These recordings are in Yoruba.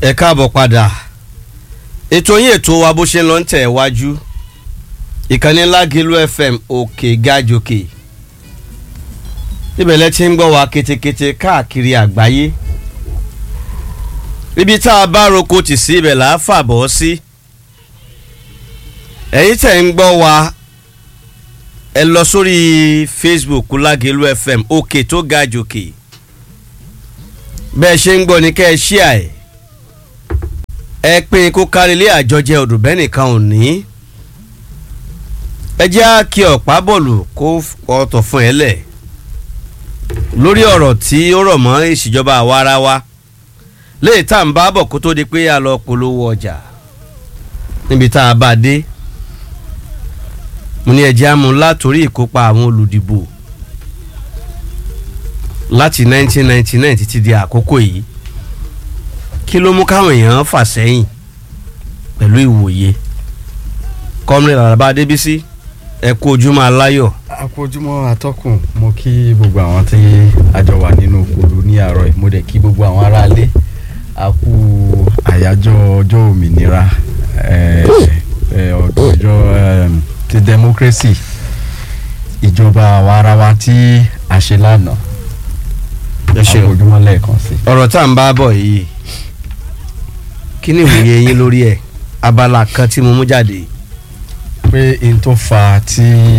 ẹ káàbọ̀ padà ètò yín ètò wa bó ṣe ń lọ ń tẹ̀ wájú ìkànnì Lágìlú FM òkè gàjòkè ibẹ̀ lẹ ti ń gbọ́ wa ketekete káàkiri àgbáyé ibi tá a bá roko tì sí ibẹ̀ là á fàbọ̀ sí ẹ̀yin tẹ̀ ń gbọ́ wa ẹ lọ sórí Facebook Lágìlú FM òkè tó gàjòkè bẹ́ẹ̀ ṣe ń gbọ́ ni kẹ́ ẹ ṣíà ẹ̀ ẹ pín kó kárí ilé àjọjẹ òdùbẹ́ nìkan ò ní ẹ jẹ́ á kí ọ̀pá bọ̀lù kó ọ̀tọ̀ fún ẹ lẹ̀ lórí ọ̀rọ̀ tí ó rọ̀ mọ́ ìṣèjọba àwa ara wa léè tá à ń bá bọ̀ kó tó di pé a lọ polówó ọjà níbi tá a bá dé mo ní ẹ jẹ́ á mú látòrí ìkópa àwọn olùdìbò láti 1999 títí di àkókò yìí kí ló mú káwọn èèyàn fà sẹ́yìn pẹ̀lú ìwòye kọ́mílẹ̀ làlábá débísí ẹ kú ojúmọ́ aláyọ̀. àkójúmọ́ atọ́kùn mo kí gbogbo àwọn tí a jọ wà nínú òkúlu ní àárọ̀ yìí mo dẹ̀ kí gbogbo àwọn aráalé a kú àyájọ́ ọjọ́ òmìnira eh, eh, ọjọ́ eh, ti democracy ìjọba àwa ara wa tí a ṣe lánàá ẹ ṣeun àkójúmọ́ lẹ́ẹ̀kan sí. ọ̀rọ̀ tá à ń bá bọ̀ yìí kí ni ìwòye yín lórí ẹ̀ abala kan tí mo mú jáde pé n tó fa tí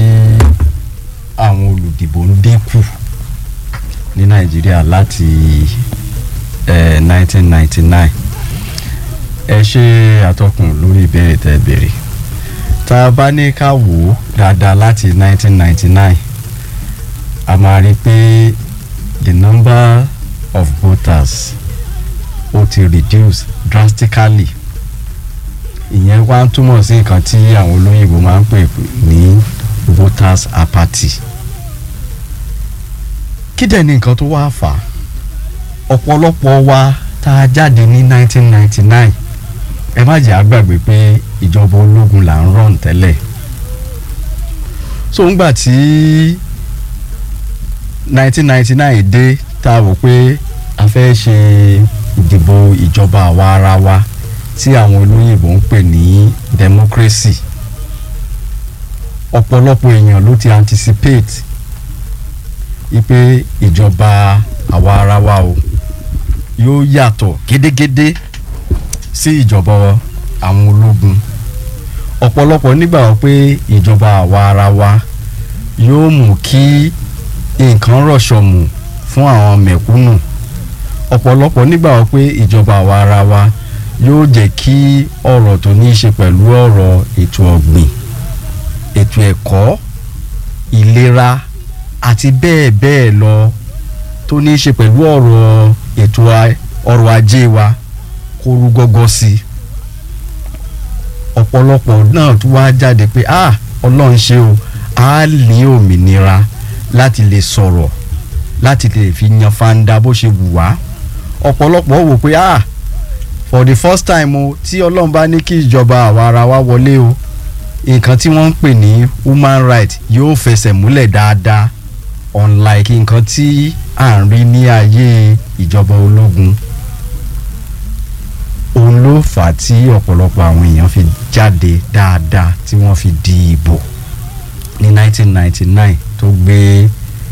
àwọn olùdìbò ń dínkù ní nàìjíríà láti eh, 1999 ẹ ṣe àtọkùn lórí ìbéèrè tẹ́ béèrè tá a bá ní ká wò ó dáadáa láti 1999 a máa rí i pé the number of voters ó ti reduce drastically ìyẹn wá ń túmọ̀ sí nǹkan tí àwọn olóyìnbó máa ń pè ní voters apathy kí dẹ̀ ni nǹkan tó wá fà á ọ̀pọ̀lọpọ̀ wa tá a jáde ní 1999 ẹ má jẹ́ àgbàgbé pé ìjọba ológun là ń rọ̀n tẹ́lẹ̀ so ńgbà tí 1999 dé tá a wò pé a fẹ́ ṣe ìdìbò ìjọba àwa ara wa tí àwọn olóyìnbó ń pè ní democracy ọ̀pọ̀lọpọ̀ èèyàn ló ti anticipate wípé ìjọba àwa ara wa o yóò yàtọ̀ gédégédé sí ìjọba àwọn ológun ọ̀pọ̀lọpọ̀ nígbàgbọ́ pé ìjọba àwa ara wa yóò mú kí nǹkan rọ̀ṣọ̀mù fún àwọn mẹ̀kúnnù ọ̀pọ̀lọpọ̀ nígbàgbọ́ pé ìjọba àwa ara wa yóò jẹ́ kí ọ̀rọ̀ tó ní í ṣe pẹ̀lú ọ̀rọ̀ ètò ọ̀gbìn ètò ẹ̀kọ́ ìlera àti bẹ́ẹ̀ bẹ́ẹ̀ lọ tó ní í ṣe pẹ̀lú ọ̀rọ̀ ètò ọrọ̀ ajé wa kó rú gọ́gọ́ sí i ọ̀pọ̀lọpọ̀ náà tún wá jáde pé ah ọlọ́run ṣe o a ní òmìnira láti lè sọ̀rọ̀ láti lè fi yan fanda bó ṣe wù wá ọ̀pọ̀lọpọ̀ wò pé ah for the first time o tí ọlọ́run bá ní kí ìjọba àwa ara wa wọlé o nǹkan tí wọ́n ń pè ní human right yóò fẹsẹ̀ múlẹ̀ dáadáa unlike nǹkan tí à ń rí ní ayé ìjọba ológun òun ló fà á tí ọ̀pọ̀lọpọ̀ àwọn èèyàn fi jáde dáadáa tí wọ́n fi di ìbò ní 1999 tó gbé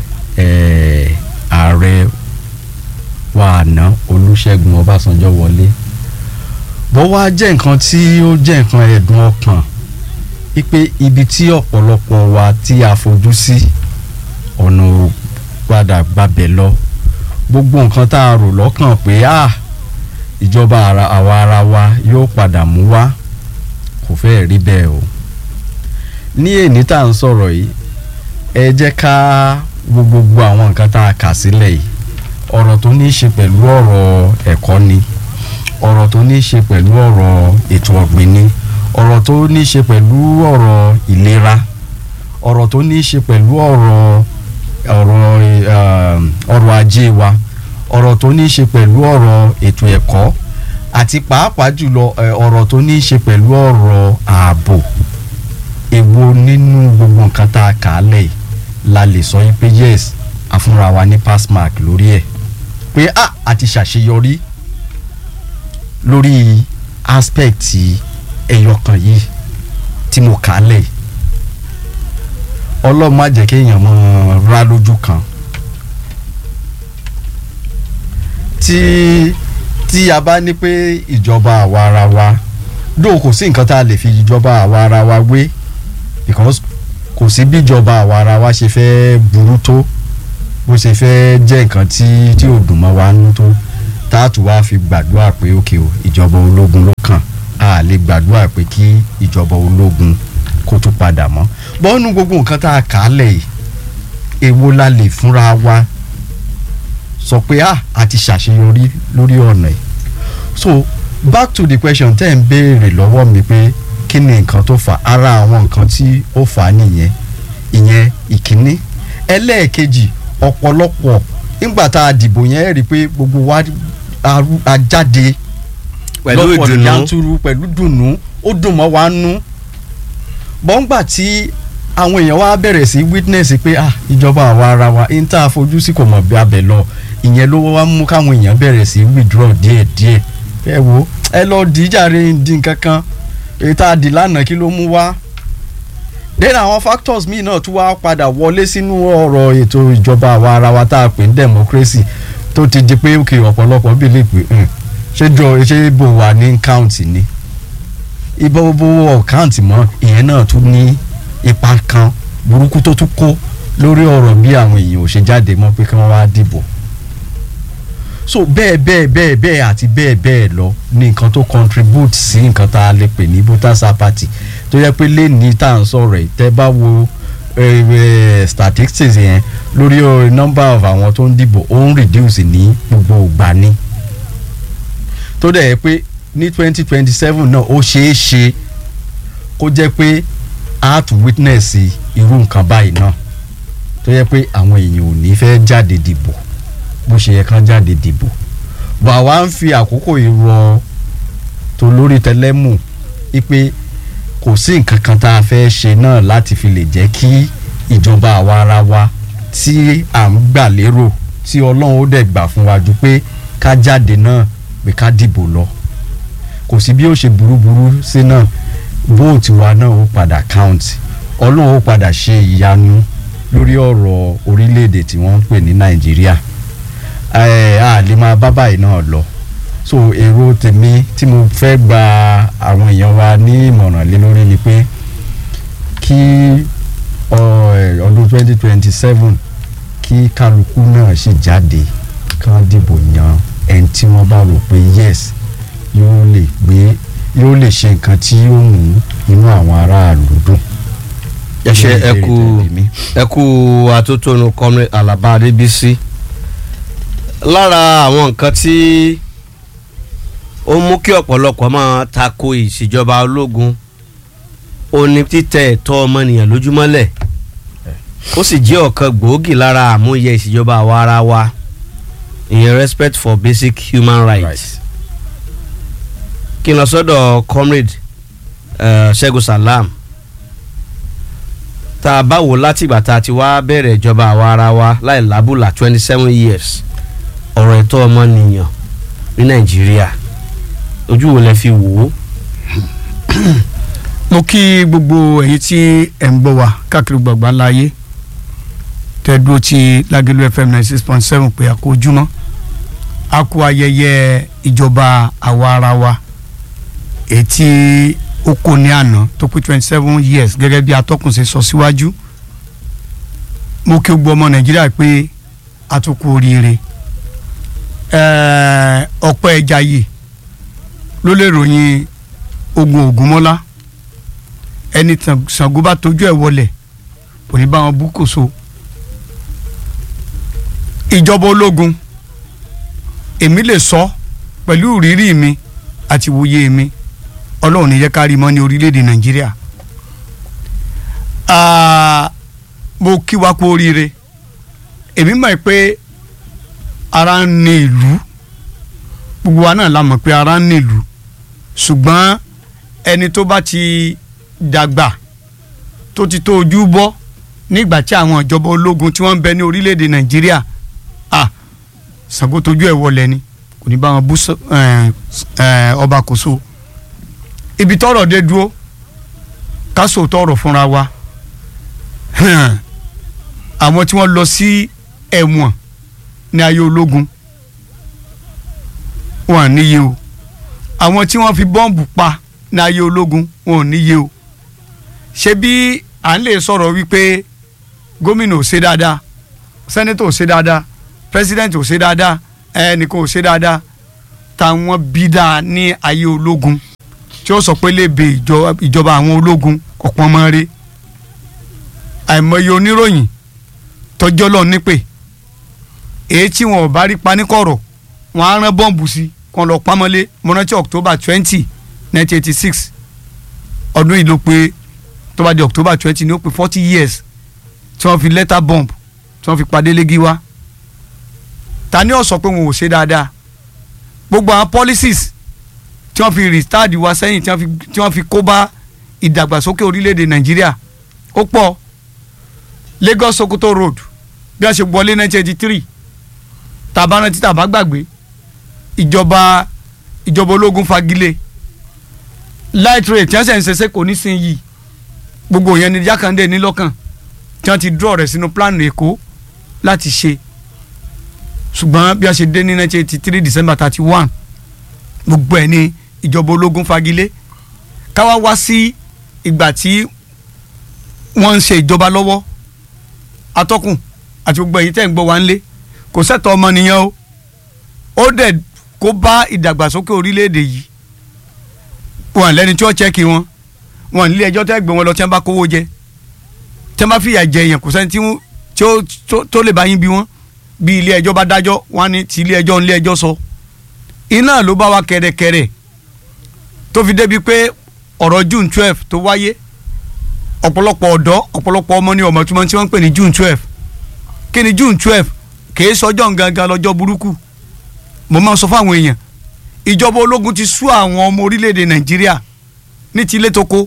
ààrẹ wa àná Olúṣẹ́gun Ọbásanjọ́ wọlé bó wá jẹ́ nǹkan tí ó jẹ́ nǹkan ẹ̀dùn ọkàn wípé ibi tí ọ̀pọ̀lọpọ̀ wa tí a fojú sí ọ̀nà padà gbabẹ̀ lọ gbogbo nǹkan tá a rò lọ́kàn pé ah ìjọba àwa ara wa yóò padà mú wá kò fẹ́ẹ̀ rí bẹ́ẹ̀ o ní èní tá à ń sọ̀rọ̀ yìí ẹ jẹ́ ká wo gbogbo àwọn nǹkan tá a kà sílẹ̀ yìí ọ̀rọ̀ tó ní í ṣe pẹ̀lú ọ̀rọ̀ ẹ̀kọ́ ni ọ̀rọ̀ tó ní í ṣe pẹ̀lú ọ̀rọ̀ ètò ọ̀gbìn ni ọ̀rọ̀ tó ní í ṣe pẹ̀lú ọ̀rọ̀ ìlera ọ̀rọ̀ tó ní í ṣe pẹ̀lú ọ̀rọ̀ ọ̀rọ̀ ọrọ̀ ajé wa ọ̀rọ̀ tó ní í ṣe pẹ̀lú ọ̀rọ̀ ètò ẹ̀kọ́ àti pàápàá jùlọ ọ̀rọ̀ tó ní í ṣe pẹ̀lú ọ̀rọ̀ ààbò èwo nínú gbogbo nǹkan tá a kà á lẹ̀ la lè sọ yín pé yes àfúnra wa ní pass mark lórí ẹ̀ pé ah a ti ṣàṣeyọrí lórí aspect ẹyọkan yìí tí mo kà á lẹ̀ yìí. ọlọ́run má jẹ́ kéèyàn mọ́ ra lójú kan tí tí a bá ní pé ìjọba àwa ara wa dóò kò sí nǹkan tá a lè fi ìjọba àwa ara wa wé because kò sí bí ìjọba àwa ara wa ṣe fẹ́ burú tó bó ṣe fẹ́ jẹ́ nǹkan tí tí ò dùn mọ́ wa nú tó táàtù wá fi gbàdúrà pé òkè o ìjọba ológun ló kàn á lè gbàdúrà pé kí ìjọba ológun kó tún padà mọ́ bọ́ọ̀nù gbogbo nǹkan tá a kà á lẹ̀ yìí èwo la lè fúnra wa sọ pé ah a ti ṣàṣeyọrí lórí ọ̀nà yìí so back to the question tẹ́ ń béèrè lọ́wọ́ mi pé kí ni nǹkan tó fà ara àwọn nǹkan tí ó fà á nìyẹn ìyẹn ìkíní ẹlẹ́ẹ̀kejì ọ̀pọ̀lọpọ̀ nígbà tá a dìbò yẹn rí i pé gbogbo wa a- a jáde pẹ̀lú lọ́pọ̀ ìdùnnú yanturu pẹ̀lú dùnnú ó dùn mọ́ wa nú bọ́ngbà tí àwọn èèyàn wa bẹ̀rẹ̀ sí witness pé ah ìjọba àwa ara wa ń tá a fojú sí kò mọ̀ bí abẹ lọ ìyẹn ló wá mú káwọn èèyàn bẹ̀rẹ̀ sí withdraw díẹ̀ díẹ̀ ẹ wo ẹ lọ díjàre di nǹkan kan èyí tá a dì lánàá kí ló mú wá then àwọn factors míì náà tún wá padà wọlé sínú ọ̀rọ̀ ètò ìjọba àwa ara wa tá a pè ní democracy tó ti di pé òkè ọ̀pọ̀lọpọ̀ bí lè pè um, ṣé jọ ṣé bò wà ní count ni ibò bò count mọ́ ìyẹn náà tún ní ipa kan burúkú tó tún kó lórí ọ̀rọ̀ bí àwọn èèyàn ò ṣe jáde mọ́ pé kí wọ́n wá dìbò so bẹ́ẹ̀ bẹ́ẹ̀ bẹ́ẹ̀ bẹ́ẹ̀ àti bẹ́ẹ̀ bẹ́ẹ̀ lọ ní nǹkan tó contribute sí nǹkan tá a lè pè ní voters apathy tó yẹ pé lẹ́ni tá à ń sọ̀rọ̀ yìí tẹ́ bá wo eh, eh, statistics yẹn lórí eh, number of àwọn tó ń dìbò ó ń reduce ní gbogbo ìgbà ni tó dẹ̀ yẹ pé ní twenty twenty seven náà ó ṣeé ṣe kó jẹ́ pé a tún witness irú nǹkan báyìí náà tó yẹ pé àwọn èèyàn ò ní fẹ́ jáde dìbò bó ṣe yẹ kán jáde dìbò bá wa ń fi àkókò ìrọ tó lórí tẹlẹmù wípé kò sí nǹkan kan tá a fẹ́ ṣe náà láti fi lè jẹ́ kí ìjọba àwa ara wa tí à ń gbà lérò tí ọlọ́run ó dẹ̀ gbà fún wa ju pé ká jáde náà pé ká dìbò lọ kò sí bí ó ṣe burúburú sí náà vóòtù wa náà ó padà count ọlọ́run ó padà ṣe ìyanu lórí ọ̀rọ̀ orílẹ̀-èdè tí wọ́n ń pè ní nàìjíríà ẹ a lè máa bá báyìí náà lọ so èrò tèmi tí mo fẹ́ gba àwọn èèyàn wa ní ìmọ̀ràn lé lórí ni pé kí ọ, ẹ, ọdún twenty twenty seven kí kálukú náà sì jáde kán dìbò yan ẹni tí wọ́n bá rò pé yes yóò lè gbé yóò lè ṣe nǹkan tí yóò mú inú àwọn aráàlú dùn. ẹ ṣe ẹ Ìbéèrè kú tẹ̀lé mi. ẹ kú atótónu comrade alaba adébísí lára àwọn nǹkan tí ó mú kí ọ̀pọ̀lọpọ̀ máa tako ìṣèjọba ológun ó ní títẹ ẹ̀tọ́ ọmọnìyàn lójúmọ́lẹ̀ ó sì jẹ́ ọ̀kan gbòógì lára àmúyẹ ìṣèjọba àwa ara wa ìyẹn respect for basic human rights Right. kí n lọ sọ́dọ̀ comrade eh, ṣẹ́gun salam tá a bá wò látìgbà tá a ti wá bẹ̀rẹ̀ ìjọba àwa ara wa láì lábùlà twenty seven years ọ̀rọ̀ ẹ̀tọ́ ọmọnìyàn ní nàìjíríà ojú wo lẹ fi wò ó. mo kí gbogbo ẹ̀yin tí ẹ̀ ń gbọ́ wa káàkiri gbọ̀ngbà láàyè tẹ́ dúró ti Lágẹ̀lú FM ninety six point seven pé a kú ojúmọ́ a kú ayẹyẹ ìjọba àwa ara wa èyí tí ó kò ní àná tó pé twenty seven years gẹ́gẹ́ bí atọ́kùn ṣe sọ síwájú mo kí gbogbo ọmọ Nàìjíríà pé a tún kú oríire ẹ̀ẹ́ ọ̀pọ̀ ẹja yìí ló lè ròyìn ogun Ògúnmọ́lá ẹni tàn Ṣàngó bá tójú ẹ̀ wọlẹ̀ kò ní bá wọn bú kòso ìjọba ológun èmi lè sọ pẹ̀lú ìrírí mi àti ìwòye mi ọlọ́run ní jẹ́ ká rí mọ́ ní orílẹ̀-èdè nàìjíríà Ah, mo kí wa kú oríire èmi mọ̀ pé ara ń ní ìlú gbogbo wa náà la mọ̀ pé ara ń ní ìlú ṣùgbọ́n ẹni tó bá ti dàgbà tó ti tó ojú bọ́ nígbà tí àwọn ìjọba ológun tí wọ́n ń bẹ ní orílẹ̀-èdè nàìjíríà ah Ṣàngó tójú ẹ̀ wọlé ni kò ní bá wọn bú sọ- ẹ, ẹ, ọba kò so ibi tọ́rọ̀ dé dúró ká sòótọ́ ọ̀rọ̀ fúnra wa hàn, àwọn tí wọ́n lọ sí ẹ̀wọ̀n ní ayé ológun wọn à níye o àwọn tí wọ́n fi bọ́ǹbù pa ní ayé ológun wọn ò níye o ṣé bí à ń lè sọ̀rọ̀ wípé gómìnà ò ṣe dáadáa sẹ́nẹ́tọ̀ ò ṣe dáadáa pírẹsidẹ́ǹtì ò ṣe dáadáa ẹnìkan ò ṣe dáadáa táwọn bí dáa ní ayé ológun tí ó sọ pé lébe ìjọ- ìjọba àwọn ológun ọ̀pọ̀ ọmọ rẹ̀ àìmọye oníròyìn tọjọ́ lọ nípè èyí tí wọn ò bá rí paníkọ̀rọ̀ wọn á rán bọ́ǹbù sí kan lọ pamọ́lé mọ́nàtí october twenty nineteen eighty six ọdún yìí ló pé tó bá di october twenty ní ó pé forty years tí wọ́n fi lẹ́tà bomb tí wọ́n fi padé légi wá ta ni ó sọ pé wọn ò ṣe dáadáa gbogbo àwọn policies tí wọ́n fi restart wa sẹ́yìn tí wọ́n fi tí wọ́n fi kó bá ìdàgbàsókè orílẹ̀-èdè nàìjíríà ó pọ̀ lagos sokoto road bí a ṣe wọlé nineteen eighty three tàbá rántí tàbá gbàgbé ìjọba ìjọba ológun fagilé light rate tí wọ́n ṣe ń ṣẹṣẹ́ kò ní sin yìí gbogbo yẹn ni jákàndé ní lọ́kàn tí wọ́n ti draw rẹ̀ sínú plan èkó láti ṣe ṣùgbọ́n bí a ṣe dé ní nineteen eighty three december thirty one gbogbo ẹ̀ ní ìjọba ológun fagilé káwá wá sí ìgbà tí wọ́n ń ṣe ìjọba lọ́wọ́ atọ́kùn àti gbogbo ẹ̀yin tẹ́ ń gbọ́ wá ń lé kò sẹ́tọ̀ ọmọnìyàn o ó dẹ̀ kó bá ìdàgbàsókè orílẹ̀-èdè yìí wọn lẹ́ni tí ó chẹ́kì wọn wọn nílé ẹjọ́ tẹ́ gbé wọn lọ tí wọ́n bá kówó jẹ tí wọ́n bá fìyà jẹ èèyàn kò sẹ́ni tí wọ́n- tí ó tó- tó lè bá yín bí wọ́n bí ilé ẹjọ́ bá dájọ́ wọn ní ti ilé ẹjọ́ nílé ẹjọ́ sọ iná ló bá wa kẹ̀rẹ̀kẹ̀rẹ̀ tó fi débi pé ọ̀rọ̀ June twelve tó wáyé ọ̀pọ̀lọpọ̀ ọ̀dọ́ ọ̀pọ̀lọpọ̀ ọmọ ní ọmọ tí wọ́n tí wọ́n ń pè ní June twelve kí ni June twelve kì í sọjọ́ gangan lọ́jọ́ burúkú mo máa ń sọ fáwọn èèyàn ìjọba ológun ti sú àwọn ọmọ orílẹ̀-èdè Nàìjíríà ní ti ilé tó kó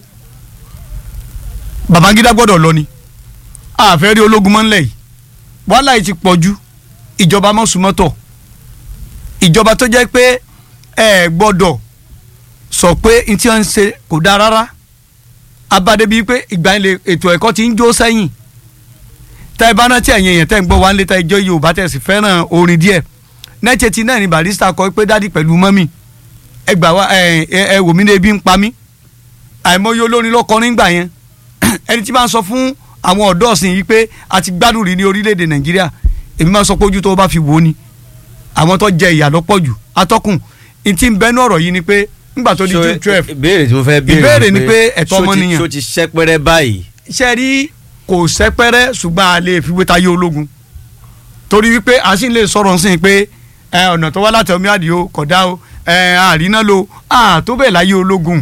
Babangida gbọ́dọ̀ lọ ni àfẹ́ rí ológun mọ́ ńlẹ̀ yìí wàhálà yìí ti pọ̀ ju ìjọba mọ́sùmọ́tọ̀ ìjọba tó jẹ́ pé ẹ gbọ́dọ̀ sọ pé n tí wọ́n ń ṣe kò dáa rárá abade bíi pé ìgbà yẹn lè ètò ẹ̀kọ́ ti ń jó sẹ́yìn tá ẹ bá rántí ẹ̀yìn èèyàn tẹ́ ń gbọ́ wá ń lé tá ẹjọ́ Yorùbá tẹ̀ sí fẹ́ràn orin díẹ̀ nẹ́ẹ̀tì tí náà ni Barrister kọ pé dádì pẹ̀lú mọ́mì ẹ gbà wá ẹ ẹ wò mí ní ebi ń pa mí àìmọye olórin ló kọrin gbà yẹn ẹni tí bá ń sọ fún àwọn ọ̀dọ́ ọ̀sìn yìí pé a ti gbádùn rí ní orílẹ̀-èdè Nàìjíríà èmi máa sọ pé ojú tó bá fi wò ó ni àwọn tó jẹ ìyà lọ́pọ̀ jù atọ́kùn n tí ń bẹnu ọ̀rọ̀ yìí ni pé ńgbà tó di So, June twelve ìbéèrè tí mo fẹ́ béèrè Ìbéèrè ni pé ẹ̀tọ́ ṣó ti- ọmọnìyàn. ṣó ti ṣẹ́pẹ́rẹ́ báyìí iṣẹ́ rí kò sẹ́pẹ́rẹ́ ṣùgbọ́n a lè fi wé tayé ológun torí wípé a sì lè sọ̀rọ̀ sí i pé ẹ, ọ̀nà tó wá láti ọmọ àdìo kódà o ẹ, àríná lo àtó bẹ́ẹ̀ láyé ológun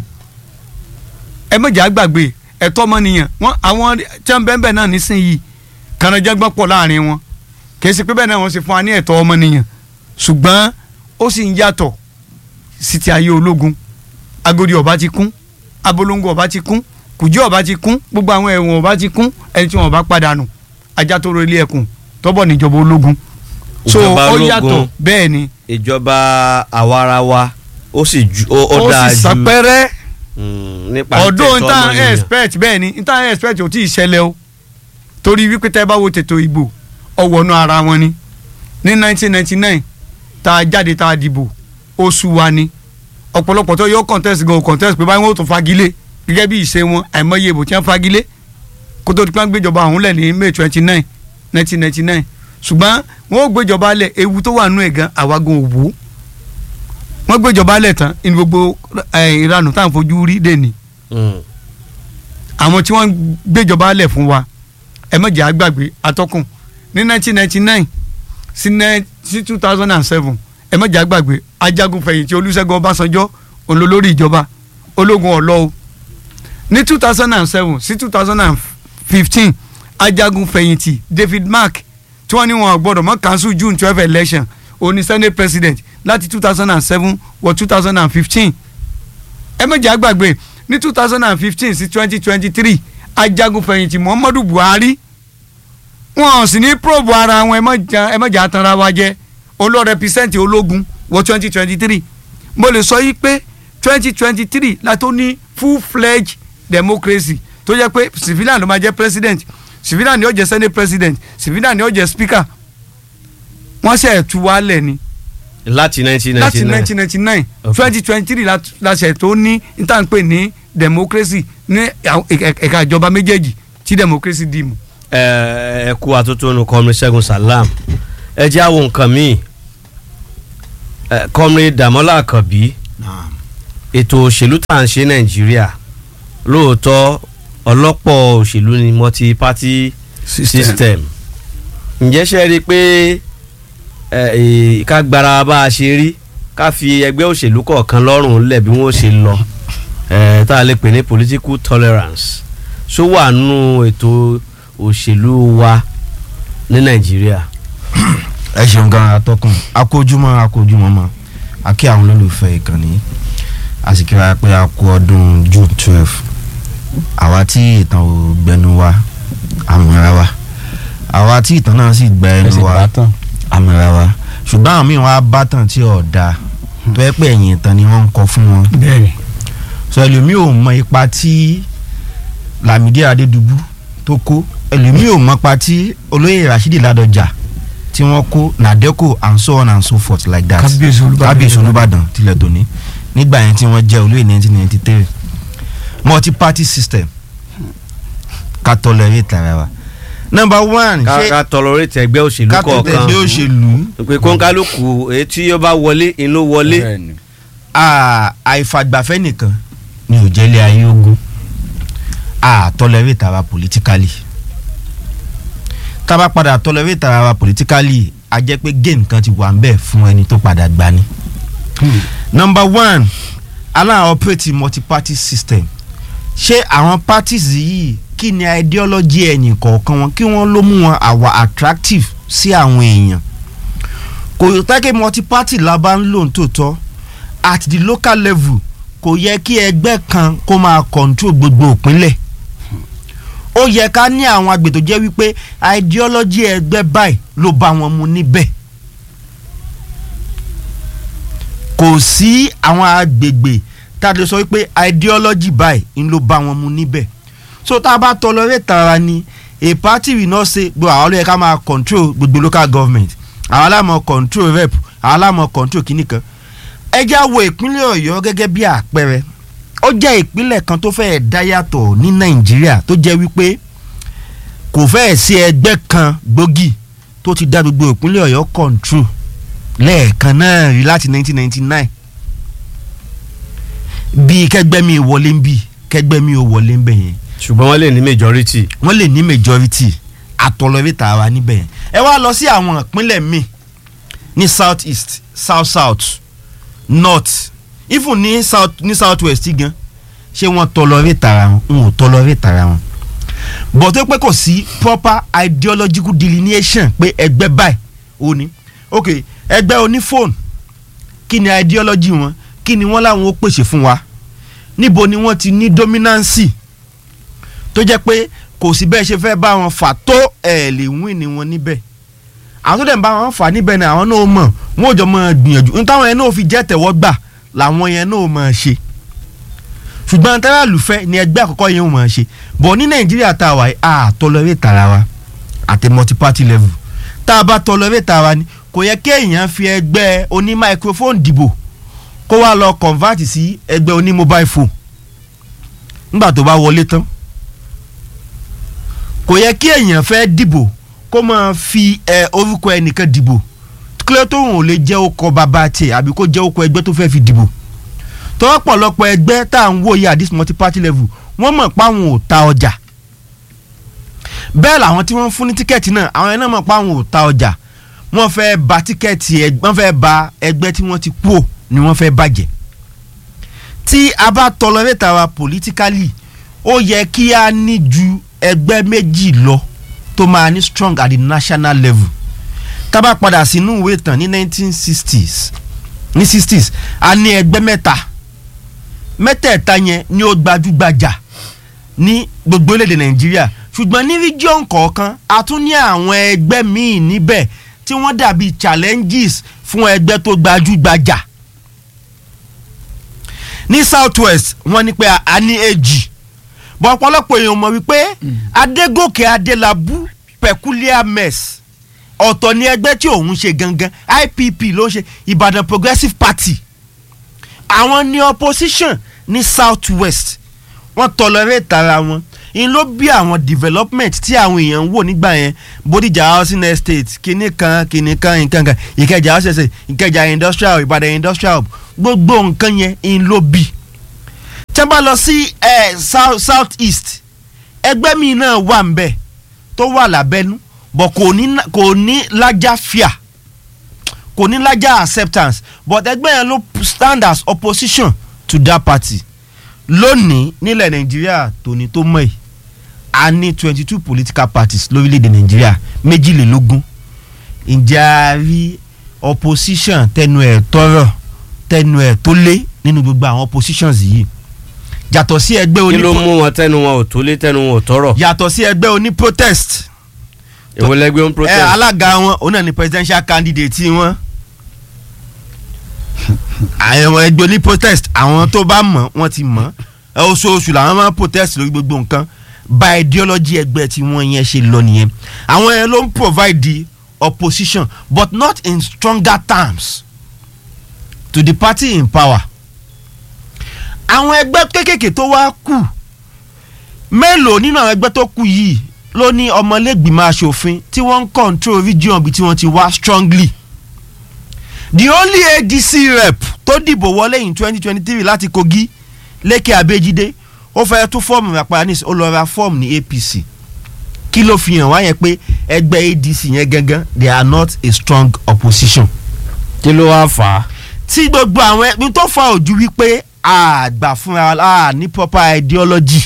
ẹ mọ̀jà gbàgbé ẹ̀tọ́ ọmọnìyàn wọn àwọn tí wọ́n bẹ́ẹ̀ bẹ́ẹ̀ náà nísìnyìí kànáńjẹ́gbọ́n pọ̀ láàrin wọn kì í ṣe pé bẹ́ẹ̀ náà wọ́n ṣe fún wa ní ẹ̀tọ́ ọmọnìyàn ṣùgbọ́n ó sì ń yàtọ̀ sí ti ayé ológun agodi ọba ti kún abolongo ọba ti kún kùjí ọba ti kún gbogbo àwọn ẹ̀wọ̀n ọba ti kún ẹni tí wọn bá padànù ajá tó ro ilé ẹkùn tọ́bọ̀ níjọba ológun so Ìjọba ó ológun. yàtọ̀ bẹ́ẹ̀ ni ìjọba àwarawa ó sì ju ó ó ó dáa sì ju sàpẹ́rẹ́ mm, nípa ọdún tẹ̀tọ́ nta ọmọnìyàn. expect bẹ́ẹ̀ ni nta expect ò tí ì ṣẹlẹ̀ o torí wípé tẹ́ bá wo tètò ìbò ọwọ́nú ara wọn ni ní 1999 tá a jáde tá a dìbò oṣù wa ni ọ̀pọ̀lọpọ̀ tó yọ contest gan o contest pé báyìí wọ́n ó tún fagilé gẹ́gẹ́ bí ìṣe wọn àìmọye ìbò tí wọ́n fagilé kó tó di pé wọ́n gbéjọba ọ̀hún lẹ̀ ní May 29 1999 ṣùgbọ́n wọ́n ó gbéjọba lẹ̀ ewu tó wà nú ẹ̀ gan àwa gan òwò wọ́n gbéjọba lẹ̀ tán ní gbogbo eh, ìranù táwọn fojú rí dè ní Mm. àwọn tí wọ́n gbéjọba lẹ̀ fún wa ẹ má jẹ́ àgbàgbé atọ́kùn ní 1999 sí nine- sí 2007 ẹ má jẹ́ àgbàgbé ajagun fẹ̀yìntì olúṣẹ́gun ọbásanjọ́ olólórí ìjọba ológun ọ̀lọ́ o ní 2007 sí 2015 ajagun fẹ̀yìntì David Mark tí wọ́n ní wọn ò gbọ́dọ̀ mọ́ cancel June 12 election òní senate president láti 2007 wọ 2015 ẹ má jẹ́ àgbàgbé ní two thousand and fifteen sí twenty twenty three ajagunfẹ̀yìntì muhammadu buhari wọn sì ní probe ara wọn ẹ má jà- ẹ má jà tanra wa jẹ olóò rẹpísẹ́ǹtì ológun wọ twenty twenty three mo lè sọ yìí pé twenty twenty three la tó ní full fledged democracy tó jẹ́ pé civilian ló máa jẹ́ president civilian ni ó jẹ́ senate president civilian ni ó jẹ́ speaker wọ́n ṣe ẹ̀tú wálẹ̀ ni láti nineteen láti ninety nine nineteen ninety nine Okay. twenty twenty three la ṣe tó ní ìtànpé ní democracy ní àwọn ẹ̀ka ẹ̀ka ìjọba méjèèjì tí democracy dì mú. ẹ ẹ kú atótónu kọmrin Ṣẹ́gun Salam ẹ jẹ́ àwọn nǹkan míì ẹ kọmrin Dàmọ́lá Àkànbí ètò òṣèlú tá à ń ṣe Nàìjíríà lóòótọ́ ọlọ́pọ̀ òṣèlú ni multi party system ǹjẹ́ ṣe rí i pé ẹ ẹ ká gbára bá a ṣe rí ká fi ẹgbẹ́ òṣèlú kọ̀ọ̀kan lọ́rùn lẹ̀ bí wọ́n ṣe lọ ẹ tá a lè pè ní political tolerance ṣó wà nù ètò òṣèlú wa ní Nàìjíríà. ẹ ṣeun gan atọ́kùn akójúmọ́ akójúmọ́ mọ́ a kí àwọn olólùfẹ́ ìkànnì a sì kíra pé a kú ọdún June twelve àwa tí ìtàn ò gbẹnu wa àmúra wa àwa tí ìtàn náà sì gbẹ ẹnu ẹsẹ̀ wa bátàn àmúra wa ṣùgbọ́n àwọn míì wọn á bá tàn tí ò dáa tó yẹ pé ẹ̀yìn ìtàn ni wọ́n ń kọ fún wọn bẹ́ẹ̀ni sọ ẹlòmíì ò mọ ipa tí Lámìdí Adédùbú tó kó ẹlòmíì ò mọ ipa tí olóyè Rashidi Ládọjà tí wọ́n kó Nàdẹ́kò and so on and so forth like that kábíyèsí olúbàdàn kábíyèsí Olúbàdàn tilẹ̀ tòní nígbà yẹn tí wọ́n jẹ́ olóyè nineteen ninety three multi party system ká tolerate ara wa number one ká ṣé ká tolerate ẹgbẹ́ òṣèlú ká tó kọ̀ọ̀kan tẹ̀lé òṣèlú pé kóńkálùkù èyí tí ó bá wọlé inú wọlé bẹ́ẹ̀ni à- àìfàgbàfẹ́ nìkan ni ò jẹ́lé ayé ogun à tolerate ara politically tá a bá padà tolerate ara politically a jẹ́ pé gain kan ti wà ń bẹ̀ fún ẹni tó padà gbani. number one aláwọ̀ operate multi-party system ṣé àwọn parties yìí kí ni ideology ẹ̀yìn kọ̀ọ̀kan wọn kí wọ́n ló mú wọn àwa attractive sí àwọn èèyàn kò yọ tẹ́kẹ̀ multi-party la bá ń lò ní tòótọ́ at the local level kò yẹ kí ẹgbẹ́ kan kó máa control gbogbo ìpínlẹ̀ ó yẹ ká ní àwọn agbè tó jẹ́ wípé ideology ẹgbẹ́ báyìí ló bá wọn mu níbẹ̀ kò sí àwọn agbègbè tá a lè sọ wípé ideology báyìí ń ló bá wọn mu níbẹ̀ so tá a bá tolerate ara ni a party will not say gbọ́ àwọn ló yẹ ká máa control gbogbo local government àwọn aláàmọ̀ control rep àwọn aláàmọ̀ control kìnnìkan ẹ já wo ìpínlẹ̀ ọ̀yọ́ gẹ́gẹ́ bí àpẹẹrẹ ó jẹ́ ìpínlẹ̀ kan tó fẹ́ẹ̀ dá yàtọ̀ ní nàìjíríà tó jẹ́ wípé kò fẹ́ẹ̀ sí ẹgbẹ́ kan gbòógì tó ti dá gbogbo ìpínlẹ̀ ọ̀yọ́ control lẹ́ẹ̀kan náà rí láti 1999 bí kẹgbẹ́ mi wọlé ń bì kẹgbẹ́ mi ò wọlé ń bẹ̀ yẹn ṣùgbọ́n wọ́n lè ní majority. wọ́n lè ní majority àtọ̀lọ́rẹ́ta wa níbẹ̀ yẹn ẹ wá lọ sí àwọn ìpínlẹ̀ míì ní south east south south north even ní south ní south west gan ṣé wọ́n tọ̀lọ́rẹ́ta ara wọn n ò tọ̀lọ́rẹ́ta ara wọn but tó pé kò sí proper ideological delineation pé ẹgbẹ́ báyìí ó ní ok ẹgbẹ́ oní fóònù kí ni ideology wọn kí ni wọ́n láwọn ó pèsè fún wa níbo ni wọ́n ti ní dominancy tó jẹ́ pé kò sí bẹ́ẹ̀ ṣe fẹ́ bá wọn fà tó ẹ̀ lè win ni wọn níbẹ̀ àwọn tó dẹ̀ ń bá wọn fà níbẹ̀ ni àwọn náà mọ̀ wọn ò jọ mọ̀ gbìyànjú ní táwọn yẹn náà fi jẹ́ tẹ̀wọ́ gbà làwọn yẹn náà mọ̀ ṣe ṣùgbọ́n tẹ́lẹ̀lù fẹ́ ni ẹgbẹ́ àkọ́kọ́ yẹn ò mọ̀ ṣe bọ̀ ní nàìjíríà tá a wà yìí a tolerate tara wa àti multi-party level tá a bá tolerate tara ni kò yẹ kí èèyàn fi ẹgbẹ́ oní microphone dìbò kó wá lọ convert sí ẹgbẹ́ oní mobile phone nígbà tó bá wọlé tán kò yẹ kí èèyàn fẹ́ dìbò kó máa fi ẹ orúkọ ẹnìkan dìbò kílẹ̀ tó hùn ò lè jẹ́ ọkọ̀ bàbá tiẹ̀ àbí kó jẹ́ ọkọ̀ ẹgbẹ́ tó fẹ́ fi dìbò tọ́wọ́ pọ̀lọpọ̀ ẹgbẹ́ tá à ń wò yìí at this multi party level wọ́n mọ̀ pé àwọn ò ta ọjà bẹ́ẹ̀ làwọn tí wọ́n ń fún ní tíkẹ́ẹ̀tì náà àwọn yẹn náà mọ̀ pé àwọn ò ta ọjà wọ́n fẹ́ ba tíkẹ́ẹ̀tì ẹgbẹ́ wọ́n fẹ́ ba ẹgbẹ́ tí wọ́n ti kú ò ni wọ́n fẹ́ bàjẹ́ tí a bá tolerate wa politically ó yẹ kí a ní ju ẹgbẹ́ méjì lọ tó máa ní strong at the national level tá bá padà sínú ìwé ìtàn ní 1960s ní 60s a ní ẹgbẹ́ mẹ́ta mẹ́tẹ̀ẹ̀ta yẹn ni ó gbajúgbajà ní gbogbo orílẹ̀-èdè nàìjíríà ṣùgbọ́n ní region kọ̀ọ̀kan a tún ní àwọn ẹgbẹ́ míì níbẹ̀ tí wọ́n dàbí challenges fún ẹgbẹ́ tó gbajúgbajà ní south west wọ́n ní pé a ní èjì bọ́ ọ̀pọ̀lọpọ̀ èèyàn mọ̀ wípé adégòkè adélábù peculiar mess ọ̀tọ̀ ni ẹgbẹ́ tí òun ṣe gangan ipp ló ń ṣe ìbàdàn progressive party àwọn ní opposition ní south west wọ́n tolerate ara wọn in ló bí àwọn development tí àwọn èèyàn ń wò nígbà yẹn bódìjà housing estate kìnnì kan kìnnì kan nǹkan kan ìkẹjà housing estate ìkẹjà industrial ìbàdàn industrial gbogbo nǹkan yẹn in ló bí tí wọ́n bá lọ sí eh, south south east ẹgbẹ́ mi náà wà ń bẹ̀ tó wà lábẹ́nú but kò ní kò ní lájà fíà kò ní lájà acceptance but ẹgbẹ́ yẹn ló stand as opposition to that party lónìí nílẹ̀ nàìjíríà tòní tó mọ̀ yìí a ní twenty two political parties lórílẹ̀‐èdè nàìjíríà méjìlélógún ǹjẹ́ a rí opposition tẹnu ẹ̀ tọrọ tẹnu ẹ̀ tó lé nínú gbogbo àwọn oppositions yìí yàtọ̀ sí ẹgbẹ́ kí oní ló mú wọn tẹnu wọn ò tó lé tẹnu wọn ò tọrọ yàtọ̀ sí ẹgbẹ́ oní protest èwo lẹgbẹ́ ń ẹ protest alága wọn òun náà ni presidential candidate wọn àwọn ẹgbẹ́ oní protest àwọn tó bá mọ̀ wọ́n ti mọ̀ ẹ oṣooṣù làwọn máa ń protest lórí gbogbo nǹkan by ideology ẹgbẹ́ tí wọ́n yẹn ṣe lọ nìyẹn àwọn yẹn ló ń provide the opposition but not in stronger terms to the party in power àwọn ẹgbẹ́ kéékèèké tó wá kù mélòó nínú àwọn ẹgbẹ́ tó kù yìí ló ní ọmọlẹ́gbìmọ̀ asòfin tí wọ́n ń control region bí tí wọ́n ti wá strongly the only adc rep tó dìbò wọlé in twenty twenty three láti kogi lékè abéjídé ó fẹ́ tún fọ́ọ̀mù rapanis ó lọ ra fọ́ọ̀mù ní apc kí ló fi hàn wá yẹn pé ẹgbẹ́ adc yẹn gangan they are not a strong opposition kí ló wá fà á tí gbogbo àwọn ẹbí tó fa ojú wípé àgbà fúnra a ní proper ideology